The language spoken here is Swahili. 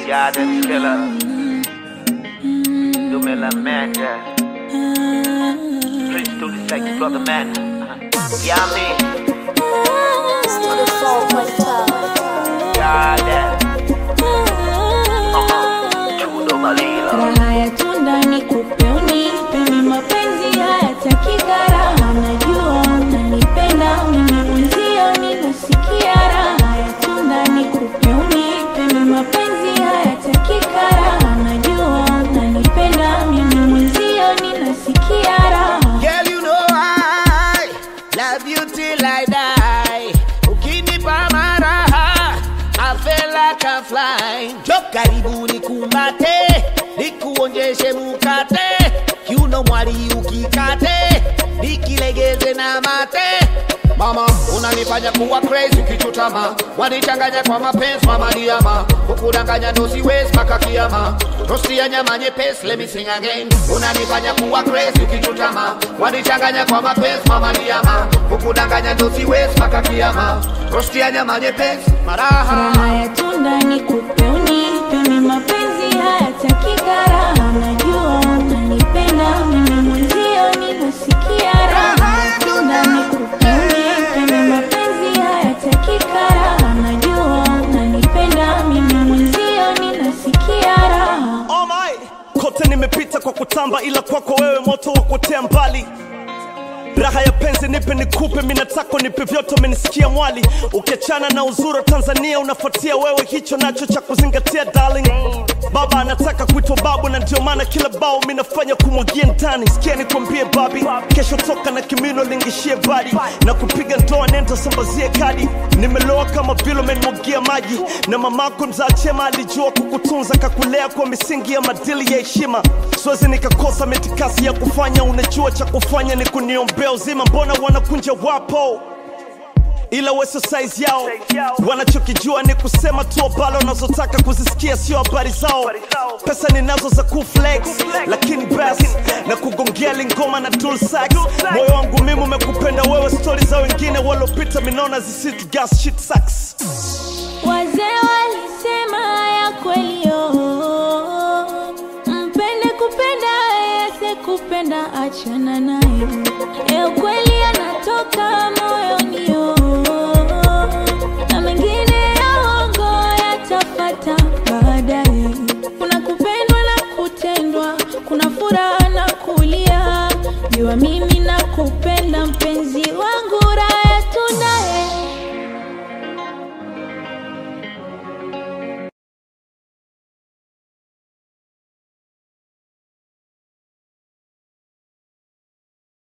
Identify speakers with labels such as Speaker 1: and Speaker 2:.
Speaker 1: Garden killer. Du menar manager. Prince to the sex brother man. Yummy. Garden. Uh-huh. Chudo Malila.
Speaker 2: Raha ya tunda ni kupe unipe mimi mapenzi hayataki gharama najua unanipenda mimi mwenzio ninasikia raha ya tunda ni kupe unipe mimi mapenzi hayataki gharama najua unanipenda mimi mwenzio ninasikia raha
Speaker 3: Girl, you know I love you till I die. Ukinipa maraha, I feel like I'm flying. Jo karibu nikumbate, nikuonjeshe mukate, kiuno mwali ukikate, nikilegeze na mate. Mama, unanifanya kuwa crazy ukichutama, wanichanganya kwa mapenzi mama diama, kukudanganya ndo siwezi mpaka kiama. Rosti ya nyama nyepesi, let me sing again. Unanifanya kuwa crazy ukichutama, wanichanganya kwa mapenzi mama diama, kukudanganya ndo siwezi mpaka kiama. Rosti ya nyama nyepesi, maraha
Speaker 2: Raha ya tunda ni kupe unipe mimi mapenzi hayataki gharama najua unanipenda mimi mwenzio ninasikia raha ya tunda ni kupe unipe mimi mapenzi hayataki gharama najua unanipenda mimi mwenzio ninasikia raha
Speaker 4: Oh my. Kote nimepita kwa kutamba, ila kwako wewe moto wa kuotea mbali. Raha ya penzi nipe nikupe, mimi nataka nipe vyote, umenisikia mwali. Ukiachana na uzuri wa Tanzania, unafuatia wewe, hicho nacho cha kuzingatia darling. Baba anataka kuitwa babu, na ndio maana kila bao mimi nafanya kumwagia ndani. Sikia nikwambie babi, kesho toka na kimino lingishie badi na kupiga ndoa, nenda sambazie kadi. Nimeloa kama vile umenimwagia maji, na mamako mzaa chema alijua kukutunza, kakulea kwa misingi ya madili ya heshima. Siwezi nikakosa mitikasi ya kufanya, unajua cha kufanya ni kuniombea uzima. Mbona wanakunja wapo ila weso size yao wanachokijua ni kusema tu abalo wanazotaka kuzisikia sio habari zao pesa ninazo za kuflex lakini bas na kugongea lingoma na tool sax moyo wangu mimi umekupenda wewe stori za wengine walopita minona zisitu gas shit sucks
Speaker 2: Wazee walisema ya kweli oh, mpende kupenda yese kupenda achana naye. E, ukweli anatoka moyoni oh.